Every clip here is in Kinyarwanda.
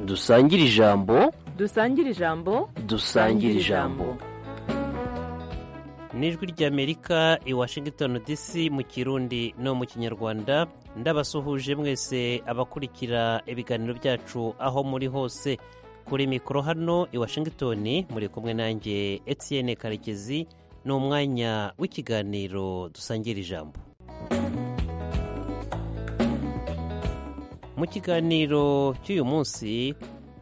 dusangire ijambo dusangire ijambo dusangire ijambo n'ijwi ry'amerika i washington dc mu kirundi no mu kinyarwanda ndabasuhuje mwese abakurikira ibiganiro byacu aho muri hose kuri mikoro hano i washington muri kumwe nanjye etienne karekezi ni umwanya w'ikiganiro dusangira ijambo mu kiganiro cy'uyu munsi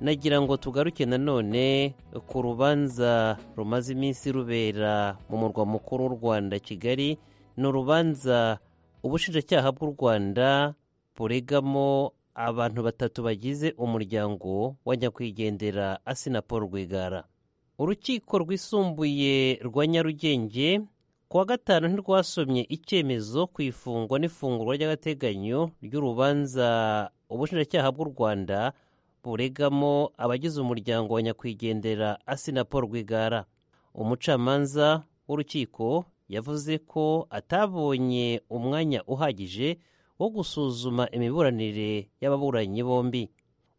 nagira ngo tugaruke nanone ku rubanza rumaze iminsi rubera mu murwa mukuru w'u rwanda kigali ni urubanza ubushinjacyaha bw'u rwanda buregamo abantu batatu bagize umuryango wa nyakwigendera asina paul rwigara urukiko rwisumbuye rwa nyarugenge kuwa gatanu ntirwasomye icyemezo ku ifungwa n'ifungurwa ry'agateganyo ry'urubanza ubushinjacyaha bw'u rwanda buregamo abagize umuryango wa nyakwigendera asina paul rwigara umucamanza w'urukiko yavuze ko atabonye umwanya uhagije wo gusuzuma imiburanire y'ababuranyi bombi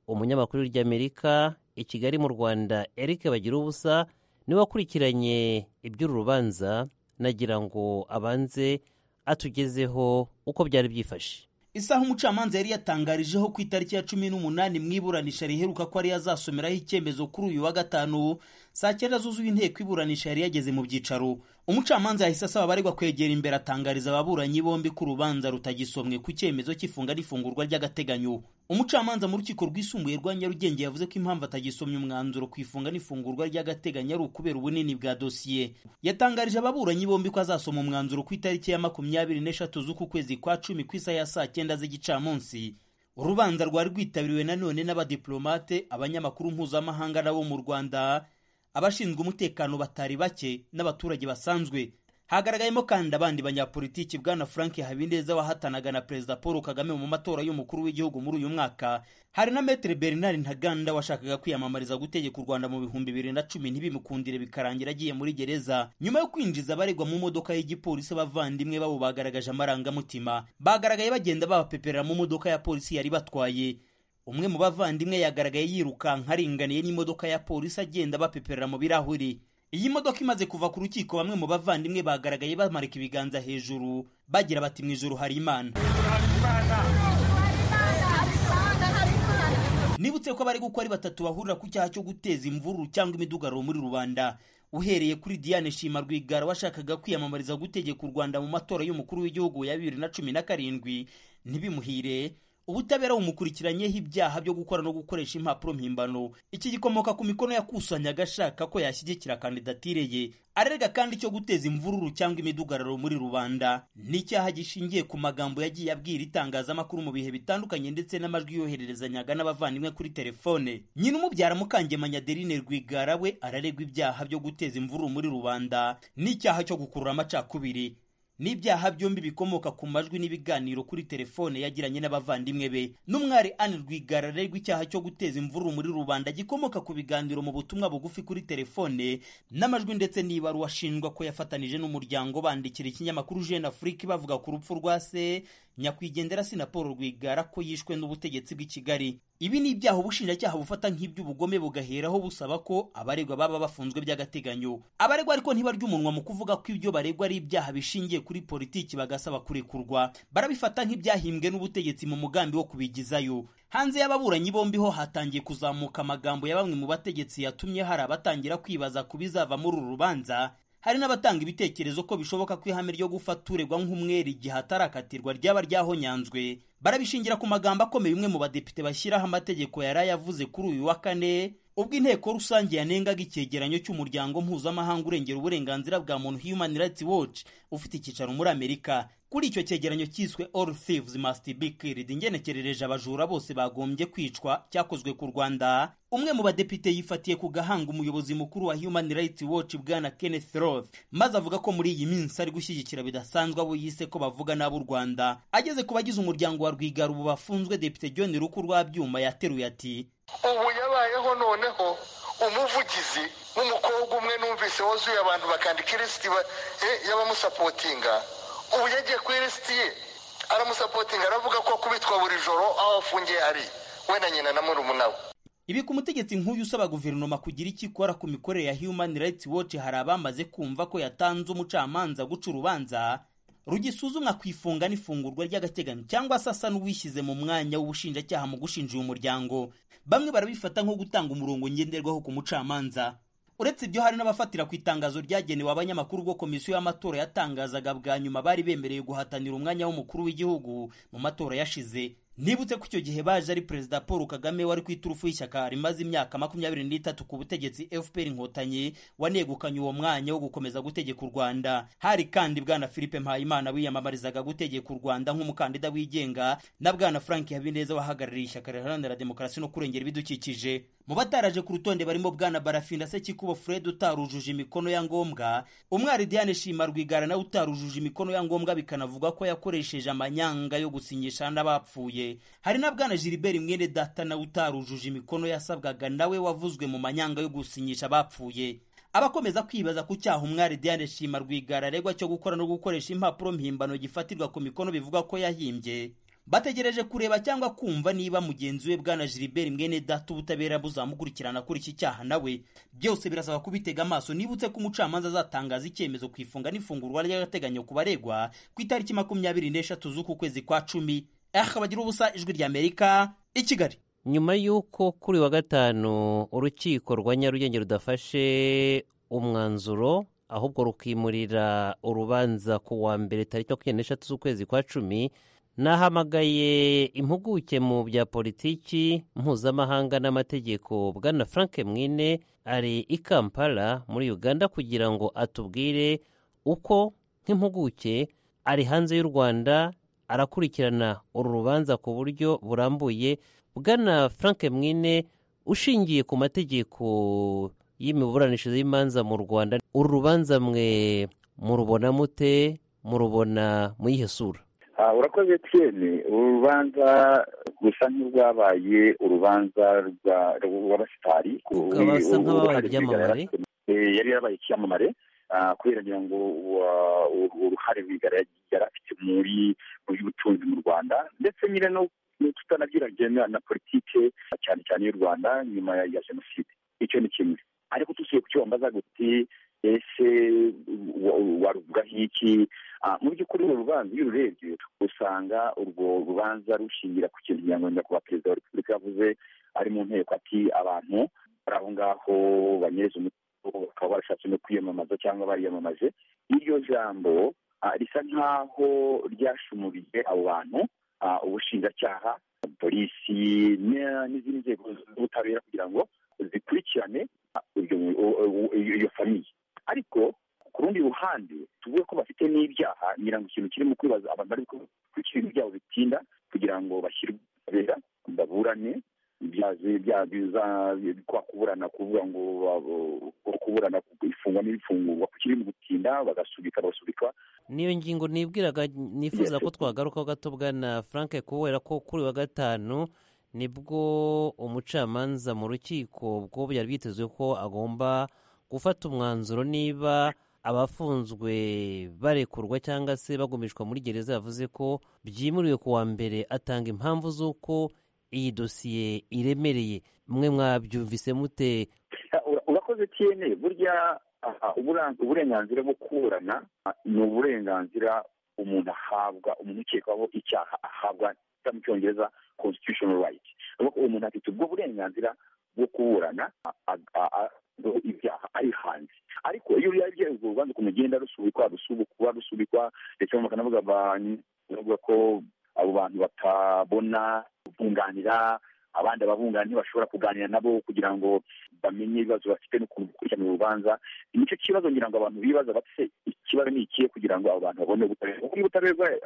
umunyamakuru ry'amerika i kigali mu rwanda eric bagira ubusa niwe wakurikiranye iby'uru rubanza nagira ngo abanze atugezeho uko byari byifashe isaha umucamanza yari yatangarijeho ku itariki ya cumi n'umunani mu iburanisha riheruka ko ariyo azasomeraho icyemezo kuri uyu wa gatanu saa cyenda zuzuye inteko iburanisha yari yageze mu byicaro umucamanza yahise asaba abaregwa kwegera imbere atangariza ababuranyi bombi ko urubanza rutagisomwe ku cyemezo cy'ifunga n'ifungurwa ry'agateganyo umucamanza mu rukiko rwisumbuye rwa nyarugenge yavuze ko impamvu atagisomye umwanzuro ku ifunga n'ifungurwa ry'agateganyo ari ukubera ubunini bwa dosiye yatangarije ababuranyi bombi ko azasoma umwanzuro ku itariki ya makumyabiri n'eshatu z'uku kwezi kwa cumi ku isaha ya saa cyenda z'igicamunsi urubanza rwari rwitabiriwe nanone n'abadiplomate abanyamakuru mpuzamahanga n'abo mu rwanda abashinzwe umutekano batari bake n'abaturage basanzwe hagaragayemo kandi abandi banyapolitiki bwana frank habineza wahatanaga na perezida paul kagame mu matora y'umukuru w'igihugu muri uyu mwaka hari na metere bernard ntaganda washakaga kwiyamamariza gutegeka u rwanda mu bihumbi bibiri na cumi ntibimukundire bikarangira agiye muri gereza nyuma yo kwinjiza abaregwa mu modoka y'igipolisi abavandimwe babo bagaragaje amarangamutima bagaragaye bagenda babapeperera mu modoka ya polisi yari batwaye umwe mu bavandimwe yagaragaye yirukanka aringaniye n'imodoka ya polisi agenda bapeperera mu birahuri iyi modoka imaze kuva ku rukiko bamwe mu bavandimwe bagaragaye bamarika ibiganza hejuru bagira bati mu ijoro hari imana nibutse ko abari gukora ari batatu bahurira ku cyaha cyo guteza imvururu cyangwa imidugararo muri rubanda uhereye kuri diane shima rwigara washakaga kwiyamamariza gutegeka u rwanda mu matora y'umukuru w'igihugu ya bibiri na cumi na karindwi ntibimuhire ubutabera bumukurikiranyeho ibyaha byo gukora no gukoresha impapuro mpimbano iki gikomoka ku mikono yakusanyaga ashaka ko yashyigikira kandidatire ye arega kandi icyo guteza imvururu cyangwa imidugararo muri rubanda n'icyaha gishingiye ku magambo yagiye abwira itangazamakuru mu bihe bitandukanye ndetse n'amajwi yohererezanyaga n'abavandimwe kuri telefone nyina umubyara mukangemanya adeline rwigara we araregwa ibyaha byo guteza imvururu muri rubanda n'icyaha cyo gukurura amacakubiri n'ibyaha byombi bikomoka ku majwi n'ibiganiro kuri telefone yagiranye n'abavandimwe be n'umwari Anne Rwigara aregwa icyaha cyo guteza imvururu muri rubanda gikomoka ku biganiro mu butumwa bugufi kuri telefone n'amajwi ndetse n'ibaruwa ashinjwa ko yafatanije n'umuryango bandikira ikinyamakuru Jeune Afrique bavuga ku rupfu rwa se nyakwigendera si na Paul Rwigara ko yishwe n'ubutegetsi bw'i Kigali ibi ni ibyaha ubushinjacyaha bufata nk'iby'ubugome bugaheraho busaba ko abaregwa baba bafunzwe by'agateganyo abaregwa ariko ntibarya umunwa mu kuvuga ko ibyo baregwa ari ibyaha bishingiye kuri politiki bagasaba kurekurwa barabifata nk'ibyahimbwe n'ubutegetsi mu mugambi wo kubigizayo hanze y'ababuranyi bombi ho hatangiye kuzamuka amagambo ya bamwe mu bategetsi yatumye hari abatangira kwibaza ku bizava muri uru rubanza hari n'abatanga ibitekerezo ko bishoboka ko ihame ryo gufata uregwa nk'umwere igihe atarakatirwa ryaba ryahonyanzwe barabishingira ku magambo akomeye umwe mu badepite bashyiraho amategeko yari ayavuze kuri uyu wa kane ubwo inteko rusange yanengaga icyegeranyo cy'umuryango mpuzamahanga urengera uburenganzira bwa muntu human rights watch ufite icyicaro muri amerika kuri icyo cyegeranyo cyiswe all thieves must be killed ingenekerereje abajura bose bagombye kwicwa cyakozwe ku rwanda umwe mu badepite yifatiye ku gahanga umuyobozi mukuru wa human rights watch bwana kenneth roth maze avuga ko muri iyi minsi ari gushyigikira bidasanzwe abo yise ko bavuga n'ab'u rwanda ageze ku bagize umuryango wa rwigara ubu bafunzwe depite john ruku rwa byuma yateruye ati ubu yabayeho noneho umuvugizi nk'umukobwa umwe numvise wuzuye abantu bakandika ilisiti y'abamusapotinga ubu yagiye ku ilisiti ye aramusapotinga aravuga ko akubitwa buri joro aho afungiye ari we na nyina na murumuna we ibi ku mutegetsi nk'uyu usaba guverinoma kugira icyo ikora ku mikorere ya human rights watch hari abamaze kumva ko yatanze umucamanza guca urubanza rugisuzumwa ku ifunga n'ifungurwa ry'agateganyo cyangwa se asa n'uwishyize mu mwanya w'ubushinjacyaha mu gushinja uyu muryango bamwe barabifata nko gutanga umurongo ngenderwaho ku mucamanza uretse ibyo hari n'abafatira ku itangazo ryagenewe abanyamakuru ubwo komisiyo y'amatora yatangazaga bwa nyuma bari bemerewe guhatanira umwanya w'umukuru w'igihugu mu matora yashize nibutse ko icyo gihe baje ari perezida paul kagame wari ku iturufu y'ishyaka rimaze imyaka makumyabiri n'itatu ku butegetsi fpr inkotanyi wanegukanye uwo mwanya wo gukomeza gutegeka u rwanda hari kandi bwana philippe mpayimana wiyamamarizaga gutegeka u rwanda nk'umukandida wigenga na bwana frank habineza wahagarariye ishyaka riharanira demokarasi no kurengera ibidukikije mu bataraje ku rutonde barimo bwana barafinda sekikubo fred utarujuje imikono ya ngombwa umwari diane shima rwigara nawe utarujuje imikono ya ngombwa bikanavugwa ko yakoresheje amanyanga yo gusinyisha n'abapfuye hari na bwana gilbert mwene data nawe utarujuje imikono yasabwaga nawe wavuzwe mu manyanga yo gusinyisha abapfuye abakomeza kwibaza ku cyaha umwari diane shima rwigara aregwa cyo gukora no gukoresha impapuro mpimbano gifatirwa ku mikono bivuga ko yahimbye bategereje kureba cyangwa kumva niba mugenzi we bwana gilbert mwene data ubutabera buzamukurikirana kuri iki cyaha nawe byose birasaba kubitega amaso nibutse ko umucamanza azatangaza icyemezo ku ifunga n'ifungurwa ry'agateganyo ku baregwa ku itariki makumyabiri n'eshatu z'uku kwezi kwa cumi aha bagira ubusa ijwi ry'amerika i kigali nyuma y'uko kuri wa gatanu urukiko rwa nyarugenge rudafashe umwanzuro ahubwo rukimurira urubanza ku wa mbere tariki makumyabiri n'eshatu z'ukwezi kwa cumi nahamagaye impuguke mu bya politiki mpuzamahanga n'amategeko bwana frank mwine ari i kampala muri uganda kugira ngo atubwire uko nk'impuguke ari hanze y'u rwanda arakurikirana uru rubanza ku buryo burambuye bwana frank mwine ushingiye ku mategeko y'imiburanishirize y'imanza mu rwanda uru rubanza mwe murubona mute murubona muyihesura urakoze tiyeni uru rubanza rusa nk'urwabaye urubanza rw'abasitari rukabasa nk'ababaye ibyamamare yari yarabaye icyamamare kubera ngira ngo uruhare yari afite muri mu by'ubutunzi mu rwanda ndetse nyine no tutanabyiragena na politike cyane cyane y'u rwanda nyuma ya jenoside icyo ni kimwe ariko tusuye ku cyo wambaza guti ese waruvugaho iki mu by'ukuri uru rubanza iyo ururebye usanga urwo rubanza rushingira ku kintu nyamurinda kuba perezida wa repubulika yavuze ari mu nteko ati abantu bari aho ngaho banyereza umutungo bakaba barashatse no kwiyamamaza cyangwa bariyamamaje iryo jambo risa nk'aho ryashumuriye abo bantu ubushinjacyaha polisi n'izindi nzego z'ubutabera kugira ngo zikurikirane iyo famiye ariko ku rundi ruhande tuvuge ko bafite n'ibyaha ngira ngo ikintu kirimo kwibaza abantu bari gukurikirana ibyaho bitinda kugira ngo bashyirwe ubutabera baburane ibyaha biza kwa kuburana kuvuga ngo kuburana ifungwa n'ibifungurwa kiri mu gutinda bagasubika bagasubika niyo ngingo nibwiraga nifuza ko twagarukaho gato bwana frank kubera ko kuri wa gatanu nibwo umucamanza mu rukiko bwo byari byitezwe ko agomba gufata umwanzuro niba abafunzwe barekurwa cyangwa se bagumishwa muri gereza yavuze ko byimuriwe ku wa mbere atanga impamvu z'uko iyi dosiye iremereye mwe mwabyumvise mute urakoze tiyene burya uburenganzira bwo kuburana ni uburenganzira umuntu ahabwa umuntu ukekwaho icyaha ahabwa mu cyongereza constitutional right umuntu afite ubwo burenganzira bwo kuburana ibyaha ari hanze ariko iyo yagiye urwo rubanza ukuntu ugenda rusubikwa rusubikwa rusubikwa ndetse bakanavuga bavuga ko abo bantu batabona kubunganira abandi ababunganiye bashobora kuganira nabo kugira ngo bamenye ibibazo bafite n'ukuntu gukurikirana urubanza nicyo kibazo ngira ngo abantu bibaza bafite ikibazo ni ikihe kugira ngo abo bantu babone ubutabera kuko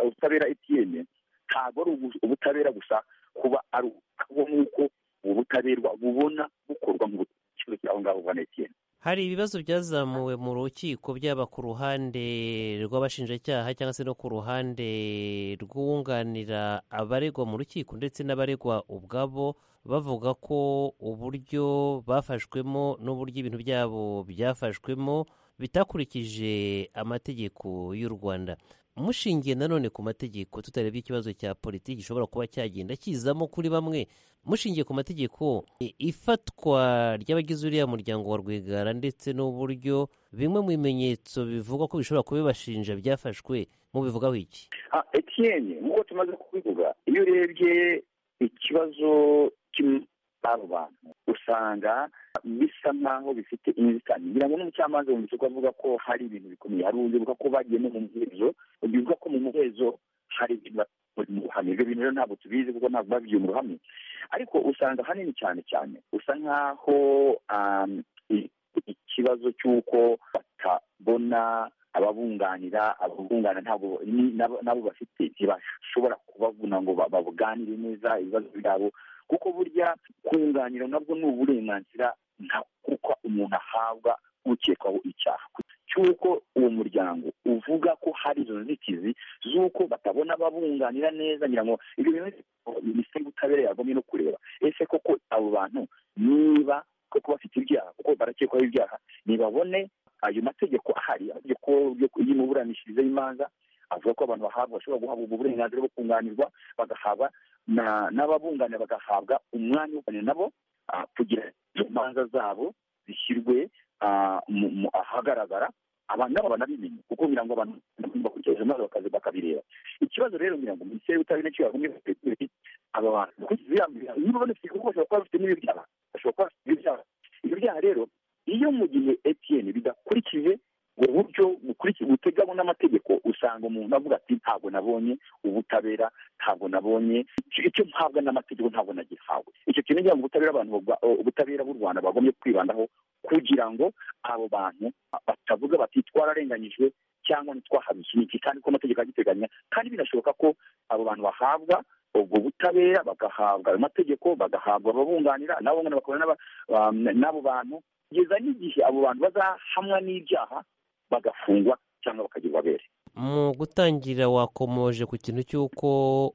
ubutabera etiyene ntabwo ari ubutabera gusa kuba ari ubwo nk'uko ubu butabera bubona bukorwa mu bucuruzi aho ngaho bwa etiyene hari ibibazo byazamuwe mu rukiko byaba ku ruhande rw'abashinjacyaha cyangwa se no ku ruhande rwunganira abaregwa mu rukiko ndetse n'abaregwa ubwabo bavuga ko uburyo bafashwemo n'uburyo ibintu byabo byafashwemo bitakurikije amategeko y'u rwanda mushingiye nanone ku mategeko tutarebye ikibazo cya politiki gishobora kuba cyagenda kizamo kuri bamwe mushingiye ku mategeko i- ifatwa ry'abagize uriya muryango wa rwigara ndetse n'uburyo bimwe mu bimenyetso bivugwa ko bishobora kubibashinja byafashwe mubivugaho iki Ah, Etienne nk'uko tumaze kubivuga iyo urebye ikibazo cy'abo bantu usanga bisa nk'aho bifite inzitane ngira ngo n'umucamanza wumvise ko avuga ko hari ibintu bikomeye hari uburyo buvuga ko bagiye no mu muhezo bivuga ko mu muhezo hari ibintu bari mu ruhame ibyo bintu rero ntabwo tubizi kuko ntabwo babyumva hamwe ariko usanga hanini cyane cyane usa nk'aho um, i- ikibazo cy'uko batabona ababunganira ababungana ntabwo ni- nabo nabo bafite ntibashobora kubavuna ngo ba- babuganire neza ibibazo byabo kuko burya kunganira nabwo ni uburenganzira nta kuko umuntu ahabwa ukekwaho icyaha cy'uko uwo muryango uvuga ko hari izo nzitizi z'uko batabona ababunganira neza ngira ngo ibyo bintu minisiteri y'ubutabera yagomye no kureba ese koko abo bantu niba koko bafite ibyaha kuko barakekwaho ibyaha nibabone ayo mategeko ahari amategeko yo- y'imiburanishirize y'imanza avuga ko abantu bahabwa bashobora guhabwa ubwo burenganzira bwo kunganirwa bagahabwa na- n'ababunganira bagahabwa umwanya wo kuganira nabo ah, kugira izo manza zabo zishyirwe ah, mu- mu- ahagaragara abantu nabo banabimenye kuko ngira ngo abantu bakurikiza maze bakaza bakabireba ikibazo rero ngira ngo minisiteri y'ubutabera nicyo yagumye aba bantu kuko ziyambira niba banafite kuko bashobora kuba bafite n'ibibyaha bashobora kuba bafite ibibyaha ibyo byaha rero iyo mu gihe etn bidakurikije ubwo buryo bukurikije buteganywa n'amategeko usanga umuntu avuga ati ntabwo nabonye ubutabera ntabwo nabonye icyo- icyo mpabwa n'amategeko ntabwo nagihawe icyo kintu ngira ngo ubutabera abantu bagwa- ubutabera b'u rwanda bagombye kwibandaho kugira ngo abo bantu batavuga bati twararenganyijwe cyangwa ntitwahabishye iki kandi ko amategeko agiteganya kandi binashoboka ko abo bantu bahabwa ubwo butabera bagahabwa ayo mategeko bagahabwa ababunganira nabo bungana bakabona n'aba- um, n'abo bantu kugeza n'igihe abo bantu bazahamwa n'ibyaha bagafungwa cyangwa bakagirwa abere mu gutangira wakomoje ku kintu cy'uko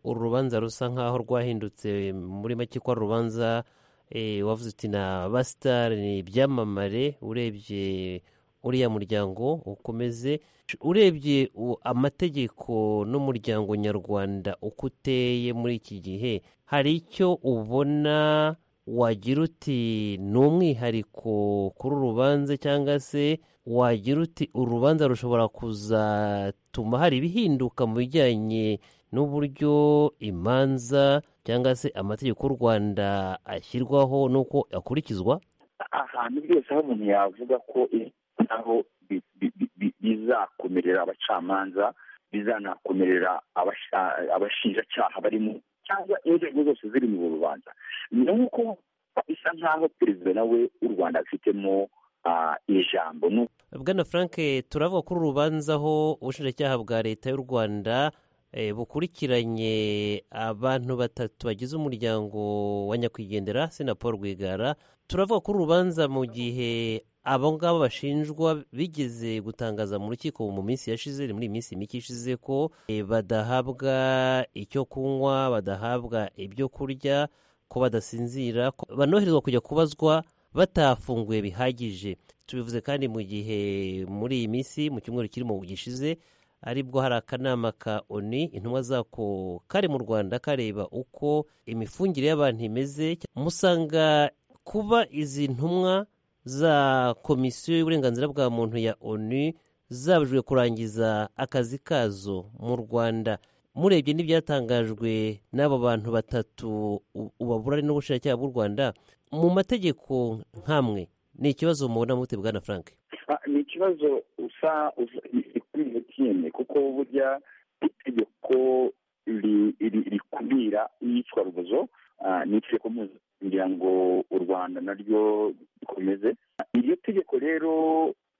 uru rubanza rusa nk'aho rwahindutse muri make ko ari urubanza eh, wavuze uti na basitari ni ibyamamare urebye uriya muryango ukomeze urebye u- amategeko n'umuryango nyarwanda uko uteye muri iki gihe hari icyo ubona wagira uti ni umwihariko kuri uru rubanza cyangwa se wagira uti urubanza rushobora kuzatuma hari ibihinduka mu bijyanye n'uburyo imanza cyangwa se amategeko y'u rwanda ashyirwaho n'uko akurikizwa ahantu byose aho umuntu yavuga ko i- naho bi- bi- bi- bi- bizakomerera abacamanza bizanakomerera abasha- abashinjacyaha barimo cyangwa inzego zose ziri mu rubanza ni uko bisa nk'aho perezida nawe w'u rwanda afitemo ah, ijambo ni bwana frank turavuga kuri urubanza aho ubushinjacyaha bwa leta y'u rwanda eh, bukurikiranye abantu batatu bagize umuryango wa nyakwigendera sena paul rwigara turavuga kuri uru rubanza mu gihe abo ngabo bashinjwa bigeze gutangaza mu rukiko mu minsi yashize muri iyi minsi mike ishize ko eh, badahabwa icyo kunywa badahabwa ibyo kurya ko badasinzira ko banoherezwa kujya kubazwa batafunguye bihagije tubivuze kandi mu gihe muri iyi minsi mu cyumweru kirimo gishize aribwo hari akanama ka oni intumwa zako kari mu rwanda kareba uko imifungire y'abantu imeze musanga kuba izi ntumwa za komisiyo y'uburenganzira bwa muntu ya onu zabujijwe kurangiza akazi kazo mu rwanda murebye n'ibyatangajwe n'abo bantu batatu u- ubaburane n'ubushinjacyaha bw'u rwanda mu mategeko nk'amwe ni ikibazo mubona mute bwana frank Ah, ni ikibazo usa usa- ni- kuri iyo tine kuko burya itegeko ri- ri- rikumira iyicwarubozo ah, ni itegeko mpuzamahanga kugira ngo u rwanda naryo rikomeze Ah, iryo tegeko rero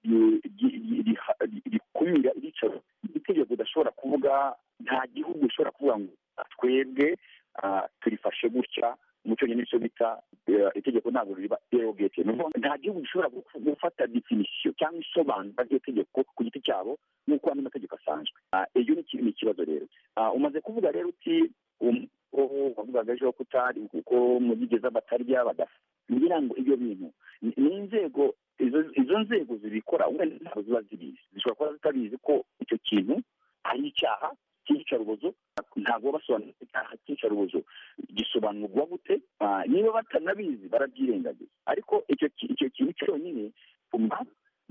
ri- ri- ri- riha- ri- rikumira iyicwarubozo ni itegeko udashobora kuvuga nta gihugu ushobora kuvuga ngo "Ah, twebwe ah, turifashe gutya mu cyongereza nicyo bita eh, itegeko ntabwo riba derogate Ni ukuvuga ngo nta gihugu gishobora gu- gufata definisiyo cyangwa isobanura ry'iyo tegeko ku giti cyabo nk'uko andi mategeko asanzwe Ah, iyo ni iki- ni ikibazo rero Ah, umaze kuvuga rero uti um- ko wavugaga ejo ko utari kuko mubigeza batarya badafa ngira ngo ibyo bintu ni ni inzego izo- izo nzego zibikora wenda ntabwo ziba zibizi zishobora kuba zitabizi ko icyo kintu ari icyaha cy'iyicarubozo ntabwo basobanura icyaha cy'iyicarubozo giso bisobanurwa gute Ah, niba batanabizi barabyirengagiza ariko icyo ki- icyo kintu cyonyine umva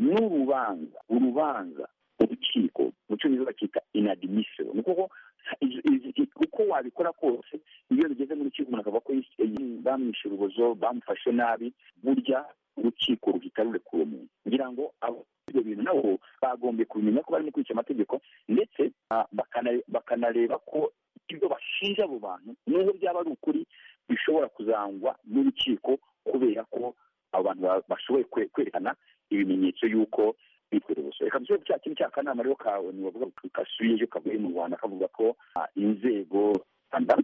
n'urubanza urubanza urukiko mu cyongereza bakita inadimisibo ni ukuvuga izi- izi- i- uko wabikora kose iyo bigeze mu rukiko umuntu akavuga ko yis- eh, bamwishe urubozo bamufashe nabi burya urukiko ruhita rurekura umuntu kugira ngo abo ibyo bintu nabo bagombye kumenya ko barimo kwica amategeko ndetse ah, bakana- bakanareba ko ibyo bashinja abo bantu nubwo byaba ari ukuri bishobora kuzangwa n'urukiko kubera ko abo bantu ba- bashoboye kwe- kwerekana ibimenyetso y'uko bitwara ubuso reka mbese cya kintu cya kanama rero kawe ntibavuga ngo kasubiyeyo kavuye mu rwanda kavuga ko ah, inzego rwanda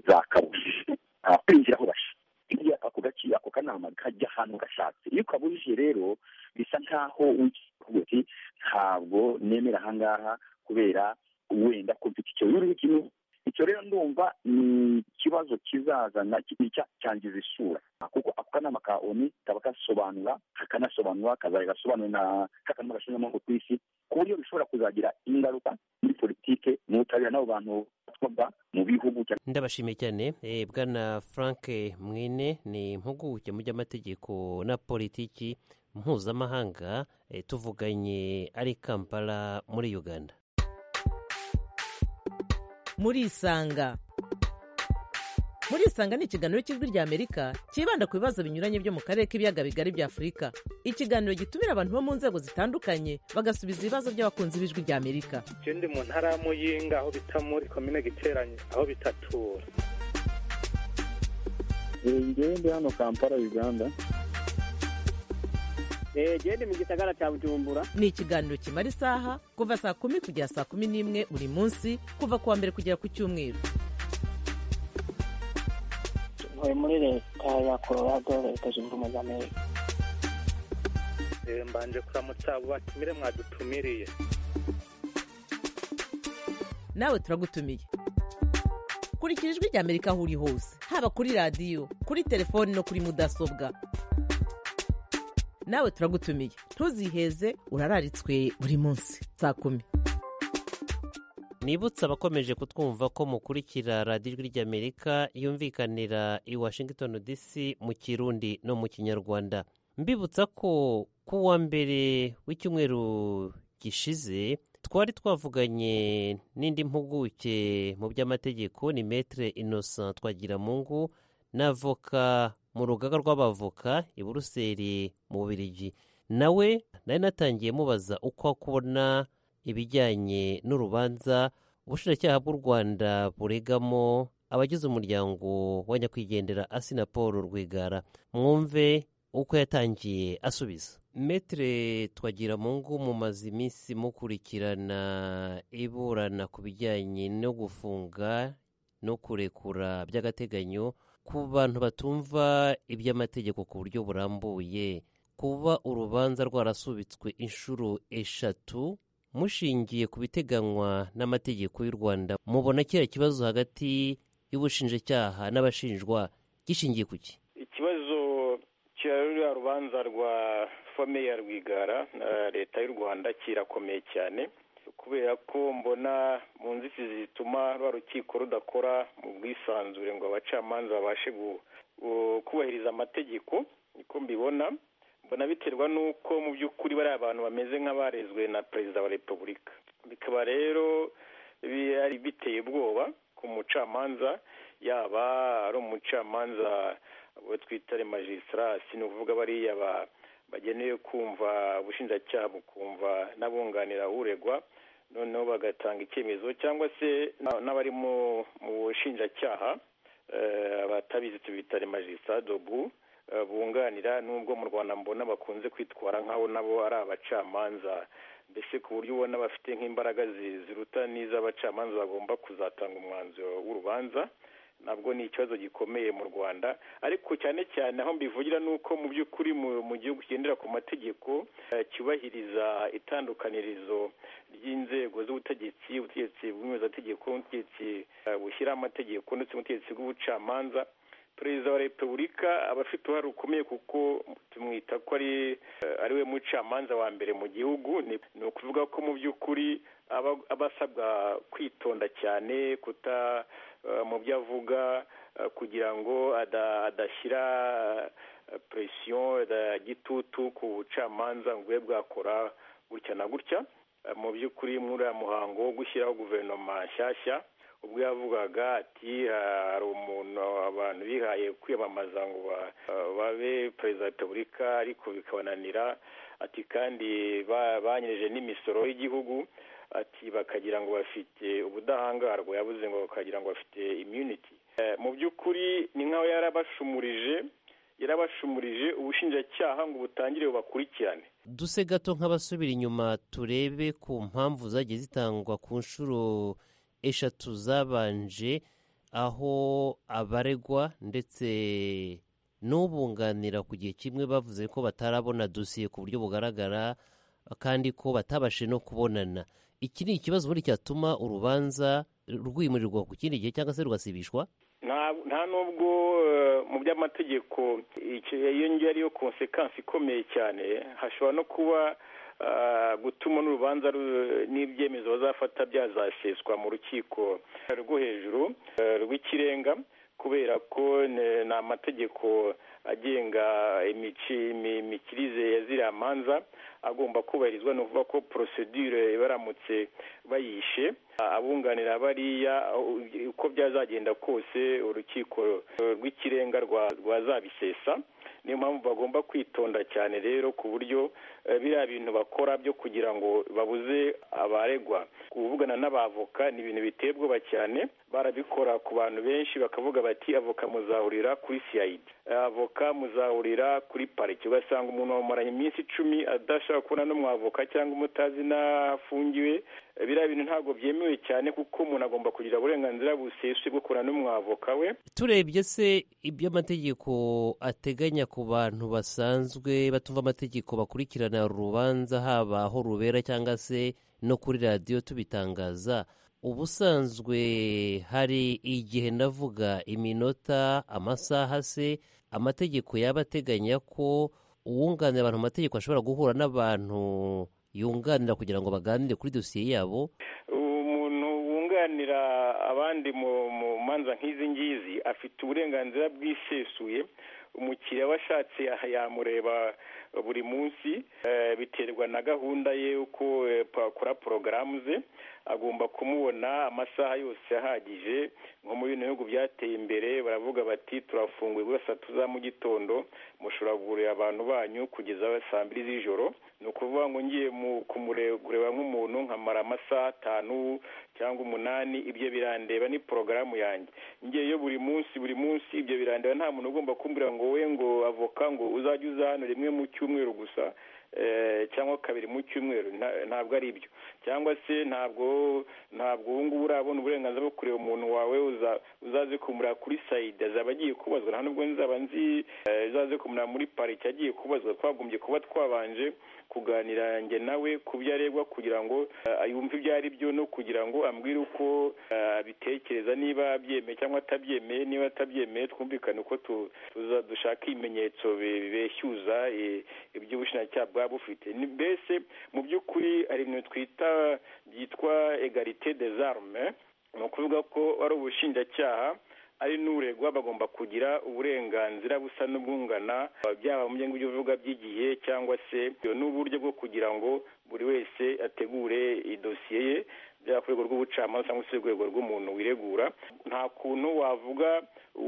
zakabujije ah, kwinjira aho basha hirya ako gace ako kanama kajya ahantu gashatse iyo ukabujije rero bisa nkaho wikivuga uti ntabwo nemera ahangaha kubera wenda ko mfite icyo rero kimwe icyo rero ndumva ni ikibazo kizazana kijya cyangiza isura kuko ako kanama ka oni kaba gasobanura kakanasobanura kazajya gasobanura na kakanama gashinzwe ku isi ku buryo bishobora kuzagira ingaruka muri politike n'ubutabera n'abo bantu batwabwa mu bihugu cyangwa ndabashimiye cyane eh, bwana frank mwine ni impuguke mu by'amategeko na politiki mpuzamahanga eh, tuvuganye ari i kampala muri uganda murisanga murisanga ni ikiganiro cy'ijwi ry'amerika cyibanda ku bibazo binyuranye byo mu karere k'ibiyaga bigari bya afurika ikiganiro gitumira abantu bo mu nzego zitandukanye bagasubiza ibibazo by'abakunzi b'ijwi ry'amerika je ndi mu ntara ya muyinga aho bita muri komine giteranye aho bitatura njyewe ndi hano kampala uganda gende mu gisagara cya bujumbura ni ikiganiro kimara isaha kuva saa kumi kugera saa kumi n'imwe buri munsi kuva ku wa mbere kugera ku cyumweru ntuye muri leta ya colorado leta zunze ubumwe za amerika Eh, mbanje kuramutsa abo batumire mwadutumiriye nawe turagutumiye kurikira ijwi ry'amerika aho uri hose haba kuri radiyo kuri telefoni no kuri mudasobwa nawe turagutumiye ntuziheze urararitswe buri munsi saa kumi nibutse abakomeje kutwumva ko mukurikira radiyo ijwi ry'amerika yumvikanira i washington dc mu kirundi no mu kinyarwanda mbibutsa ko ku wa mbere w'icyumweru gishize twari twavuganye n'indi mpuguke mu by'amategeko ni metere innocent twagiramungu n'avoka mu rugaga rw'abavoka i buruseli mu bubirigi nawe nari natangiye mubaza uko akubona ibijyanye n'urubanza ubushinjacyaha bw'u rwanda buregamo abagize umuryango wa nyakwigendera asina paul rwigara mwumve uko yatangiye asubiza metere twagira mu ngo mumaze iminsi mukurikirana iburana ku bijyanye no gufunga no kurekura by'agateganyo ku bantu batumva iby'amategeko ku buryo burambuye kuba urubanza rwarasubitswe inshuro eshatu mushingiye ku biteganywa n'amategeko y'u rwanda mubona kiriya kibazo hagati y'ubushinjacyaha n'abashinjwa gishingiye ku ki ikibazo cya ruriya rubanza rwa fome ya rwigara na leta y'u rwanda kirakomeye cyane kubera ko mbona mu nzitizi zituma rwa rukiko rudakora mu bwisanzure ngo abacamanza babashe gu- gu- kubahiriza amategeko niko mbibona mbona biterwa n'uko mu by'ukuri bariya abantu bameze nk'abarezwe na perezida wa repubulika bikaba rero bari biteye ubwoba ku mucamanza yaba ari umucamanza abo twita remagisitara ni ukuvuga bariya ba- bagenewe kumva ubushinjacyaha bukumva n'abunganira uregwa noneho bagatanga icyemezo cyangwa se na- n'abari mu mu bushinjacyaha eh, abatabizi tubita remagisitara dobu eh, bunganira n'ubwo mu rwanda mbona bakunze kwitwara nk'abo nabo ari abacamanza mbese ku buryo ubona bafite nk'imbaraga zi- ziruta n'iz'abacamanza bagomba kuzatanga umwanzuro w'urubanza nabwo ni ikibazo gikomeye mu rwanda ariko cyane cyane aho mbivugira ni uko mu by'ukuri mu- mu gihugu kigendera ku mategeko eh, cyubahiriza itandukanirizo ry'inzego z'ubutegetsi ubutegetsi bw'umuyobozategeko n'ubutegetsi eh, bushyira amategeko ndetse n'ubutegetsi bw'ubucamanza perezida wa repubulika aba afite uruhare rukomeye kuko tumwita ko ari eh, ari we mucamanza wa mbere mu gihugu ni ni ukuvuga ko mu by'ukuri aba aba asabwa kwitonda cyane kuta eh, mu byo avuga eh, kugira ngo ada- adashyira eh, presiyo ya gitutu ku bucamanza ngo bube bwakora gutya na gutya Eh, mu by'ukuri muri uriya muhango wo gushyiraho guverinoma nshyashya ubwo yavugaga ati "Ah, hari umuntu abantu bihaye kwiyamamaza ngo ba- ah, babe perezida wa repubulika ariko bikabananira ati kandi ba- banyereje n'imisoro y'igihugu ati bakagira ngo bafite ubudahangarwa yabuze ngo bakagira ngo bafite immunity Eh, mu by'ukuri ni nk'aho yarabashumurije yarabashumurije ubushinjacyaha ngo butangire bubakurikirane duse gato nk'abasubira inyuma turebe ku mpamvu zagiye zitangwa ku nshuro eshatu zabanje aho abaregwa ndetse n'ubunganira ku gihe kimwe bavuze ko batarabona dosiye ku buryo bugaragara kandi ko batabashe no kubonana iki ni ikibazo ubundi cyatuma urubanza rwimurirwa ku kindi gihe cyangwa se rugasibishwa nta nta nubwo eh, mu by'amategeko icyo- iyo ngiyo ariyo konsekansi ikomeye cyane hashobora no kuba ah, gutuma n'urubanza ru- n'ibyemezo bazafata byazaseswa mu rukiko rwo hejuru eh, rw'ikirenga kubera ko ne- ni amategeko agenga imici- imi- imikirize ya ziriya manza agomba kubahirizwa ni ukuvuga ko porosedure baramutse bayishe abunganira bariya u- uko byazagenda kose urukiko eh, rw'ikirenga rwa- rwazabisesa niyo mpamvu bagomba kwitonda cyane rero ku buryo eh, biriya bintu bakora byo kugira ngo babuze abaregwa kuvugana n'abavoka ni ibintu biteye ubwoba cyane barabikora ku bantu benshi bakavuga bati avoka muzahurira kuri cid Eh, avoka muzahurira kuri parike ugasanga umuntu wamumaranye iminsi icumi adashaka kubona n'umwavoka cyangwa umutazi n'afungiwe Eh, biriya bintu ntabwo byemewe cyane kuko umuntu agomba kugira uburenganzira busesuye bwo kubona n'umwavoka we turebye se ibyo amategeko ateganya ku bantu basanzwe batumva amategeko bakurikirana urubanza haba aho rubera cyangwa se no kuri radiyo tubitangaza ubusanzwe hari igihe ndavuga iminota amasaha se amategeko yaba ateganya ko uwunganira abantu mu mategeko ashobora guhura n'abantu yunganira kugira ngo baganire kuri dosiye yabo umuntu wunganira abandi mu mu manza nk'izi ngizi afite uburenganzira bwisesuye umukiriya washatse aha yamureba buri munsi eh, biterwa na gahunda ye uko eh, pa- akora porogaramu ze agomba kumubona amasaha yose ahagije nko mu bino bihugu byateye imbere baravuga bati turafunguye gusa saa tatu za mu gitondo mushobora kugurira abantu banyu kugeza saa mbiri z'ijoro ni ukuvuga ngo ngiye mu- kumure- kureba nk'umuntu nkamara amasaha atanu cyangwa umunani ibyo birandeba ni porogaramu yanjye ngiye yo buri munsi buri munsi ibyo birandeba nta muntu ugomba kumbwira ngo we ngo avoka ngo uzajye uza hano rimwe mu cyumweru gusa eh, cyangwa kabiri mu cyumweru nta- ntabwo ari ibyo cyangwa se ntabwo ntabwo ubu ngubu urabona uburenganzira bwo kureba umuntu wawe uza- uzaze kumureba kuri sayidi azaba agiye kubazwa nta nubwo nzaba nzi eh, uzaze kumureba muri pariki agiye kubazwa twagombye kuba twabanje kuganira njye nawe ku byo aregwa kugira ngo eh, yumve ibyo ari byo no kugira ngo ambwire uko eh, abitekereza niba abyemeye cyangwa atabyemeye niba atabyemeye twumvikane uko tu- tuza- dushaka ibimenyetso bi- bibeshyuza eh, iby'ubushinjacyaha bwaba bufite Ni- mbese mu by'ukuri hari ibintu twita byitwa egarite des armes ni ukuvuga ko ari ubushinjacyaha ari n'uregwa bagomba kugira uburenganzira busa n'ubwungana byaba mu byo uvuga by'igihe cyangwa se n'uburyo bwo kugira ngo buri wese ategure idosiye ye byaba ku rwego rw'ubucamanza cyangwa se urwego rw'umuntu wiregura nta kuntu wavuga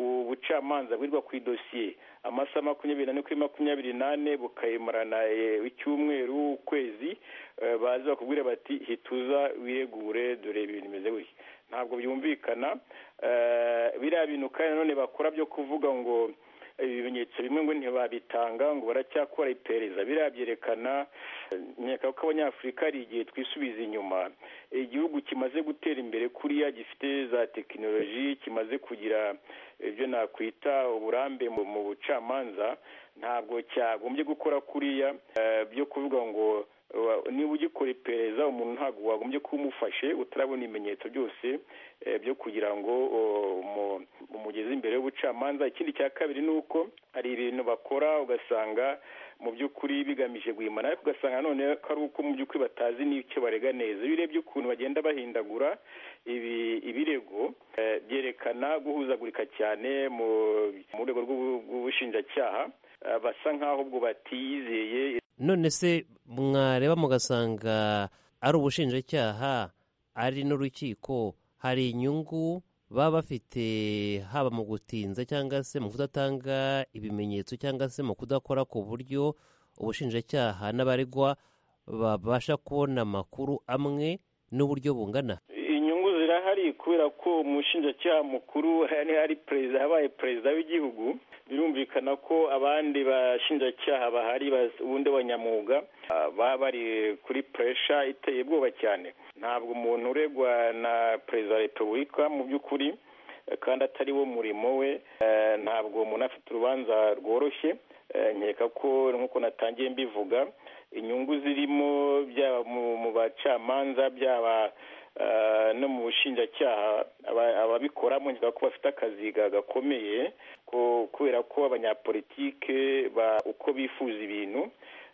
ubucamanza bwirwa ku idosiye amasaha makumyabiri n'ane kuri makumyabiri n'ane bukayimarana eh, icyumweru ukwezi eh, baze bakubwire bati hituza wiregure dore ibintu bimeze gutya ntabwo byumvikana eh, biriya bintu kandi nanone bakora byo kuvuga ngo ibimenyetso bimwe ngo ntibabitanga ngo baracyakora iperereza biriya byerekana eh, nkeka ko abanyafurika hari igihe twisubiza inyuma igihugu kimaze gutera imbere kuriya gifite za tekinoloji kimaze kugira ibyo nakwita uburambe mu mu bucamanza ntabwo cyagombye gukora kuriya eh, byo kuvuga ngo wa- niba ugikora iperereza umuntu ntabwo wagombye kuba umufashe utarabona ibimenyetso byose eh, byo kugira ngo o, umu- umugeze imbere y'ubucamanza ikindi cya kabiri ni uko hari ibintu bakora ugasanga mu by'ukuri bigamije guhimana ariko ugasanga none ko ari uko mu by'ukuri batazi n'icyo barega neza iyo urebye ukuntu bagenda bahindagura ibi- ibirego eh, byerekana guhuzagurika cyane mu mu rwego rw'ubu- rw'ubushinjacyaha eh, basa nk'aho ubwo batiyizeye none se mwareba mugasanga ari ubushinjacyaha ari n'urukiko hari inyungu baba bafite haba mu gutinza cyangwa se mu kudatanga ibimenyetso cyangwa se mu kudakora ku buryo ubushinjacyaha n'abaregwa babasha kubona amakuru amwe n'uburyo bungana inyungu zirahari kubera ko umushinjacyaha mukuru hari hari perezida habaye perezida w'igihugu birumvikana ko abandi bashinjacyaha bahari bas- ubundi b'abanyamwuga ah, baba bari kuri puresha iteye ubwoba cyane ntabwo umuntu uregwa na perezida wa repubulika mu by'ukuri eh, kandi atari wo murimo we eh, ntabwo umuntu afite urubanza rworoshye Eh, nkeka ko nk'uko natangiye mbivuga inyungu zirimo byaba mu- mu bacamanza byaba eh, no mu bushinjacyaha aba- ababikoramo nkeka ko bafite akazi ga- gakomeye ko- kubera ko abanyapolitike ba- uko bifuza ibintu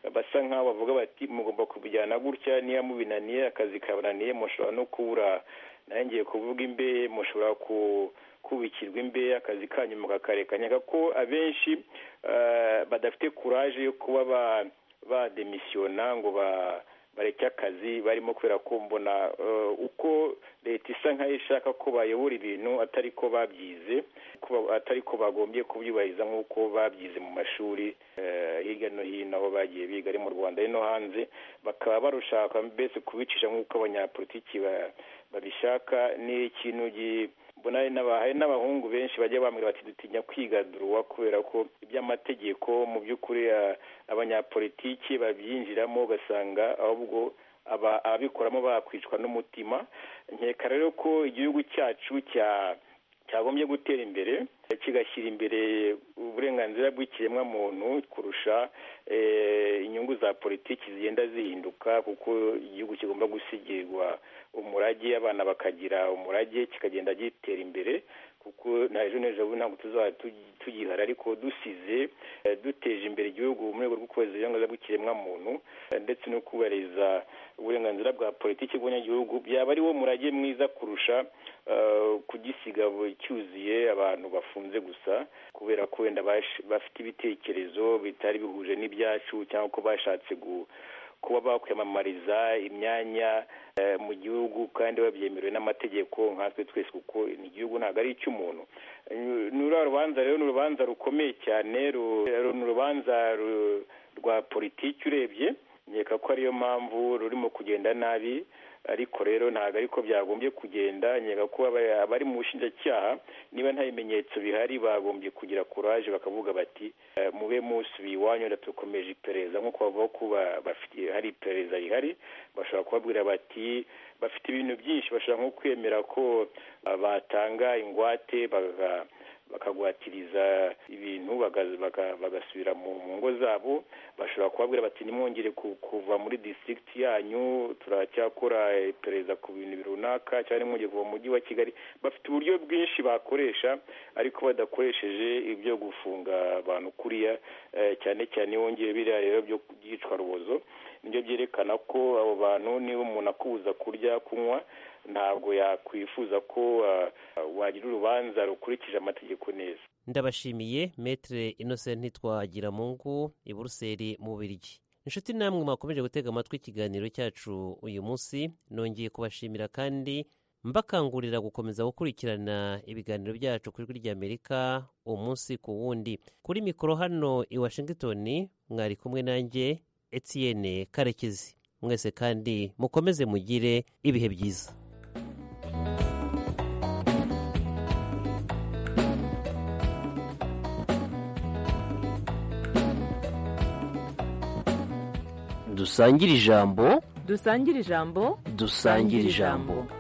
basa nk'aho bavuga bati mugomba kubijyana gutya niba mubinaniye akazi kabananiye mushobora no kubura nayo ngiye kuvuga imbehe mushobora ku kubikirwa imbehe akazi kanyu mukakarekanyaka ko abenshi eh, badafite kuraje yo kuba ba- bademisiyona ngo ba- bareke akazi barimo kubera ko mbona eh, uko leta isa nk'aho ishaka ko bayobora ibintu atari ko babyize ko ba- atari ko bagombye kubyubahiriza nk'uko babyize mu mashuri eh, hirya no hino aho bagiye biga ari mu rwanda ari no hanze bakaba barushaka mbese kubicisha nk'uko abanyapolitiki ba- babishaka ni ikintu gi- mbona hari n'aba- hari n'abahungu benshi bajya bambwira bati dutinya kwigaduruwa kubera ko iby'amategeko mu by'ukuri ah, abanyapolitiki babyinjiramo ugasanga ahubwo aba- ababikoramo bakwicwa n'umutima nkeka rero ko igihugu cyacu cya cyagombye gutera imbere kigashyira imbere uburenganzira bw'ikiremwa muntu kurusha eh, inyungu za politiki zigenda zihinduka kuko igihugu kigomba gusigirwa umurage abana bakagira umurage kikagenda gitera imbere kuko na ejo n'ejo bundi ntabwo tuzaba tugi- tugihari ariko dusize eh, duteje imbere igihugu mu rwego rwo kubahiriza uburenganzira bw'ikiremwamuntu eh, ndetse no kubahiriza uburenganzira bwa politiki bw'abanyagihugu byaba ari wo murage mwiza kurusha eh, kugisiga bu- cyuzuye abantu bafunze gusa kubera ko wenda bash- bafite ibitekerezo bitari bihuje n'ibyacu cyangwa ko bashatse gu- kuba bakwiyamamariza imyanya eh, mu gihugu kandi babyemerewe n'amategeko nkatwe twese kuko igihugu ntabwo ari icy'umuntu Eh, ni ruriya rubanza rero ni urubanza rukomeye cyane ru- ru- ni urubanza ru- rwa politiki urebye nkeka ko ariyo mpamvu rurimo kugenda nabi ariko rero ntabwo ariko byagombye kugenda nkeka ko aba- abari mu bushinjacyaha niba nta bimenyetso bihari bagombye kugira kuraje bakavuga bati "Eh, mube musubiye iwanyu wenda dukomeje iperereza nk'uko bavuga ko ba- bafite hari iperereza rihari bashobora kubabwira bati bafite ibintu byinshi bashobora nko kwemera ko ah, batanga ingwate baga- bakagwatiriza ibintu bagaza- baga- bagasubira mu mu ngo zabo bashobora kubabwira bati ntimwongere ku- kuva muri district yanyu turacyakora iperereza ku bintu runaka cyangwa ntimwongere kuva mu mujyi wa kigali bafite uburyo bwinshi bakoresha ariko badakoresheje ibyo gufunga abantu kuriya eh, cyane cyane iyo wongeye biriya rero byo byicwa rubozo nibyo byerekana ko abo bantu niba umuntu akubuza kurya kunywa ntabwo yakwifuza ko ah, wagira urubanza rukurikije amategeko neza ndabashimiye metere inosenti twagira mu ngo i buruseli mu biryi inshuti namwe mwakomeje gutega amatwi ikiganiro cyacu uyu munsi nongeye kubashimira kandi mbakangurira gukomeza gukurikirana ibiganiro byacu ku ijwi ry'amerika umunsi ku wundi kuri mikoro hano i washington mwari kumwe nanjye etiyene karekezi mwese kandi mukomeze mugire ibihe byiza dusangire ijambo dusangire ijambo dusangire ijambo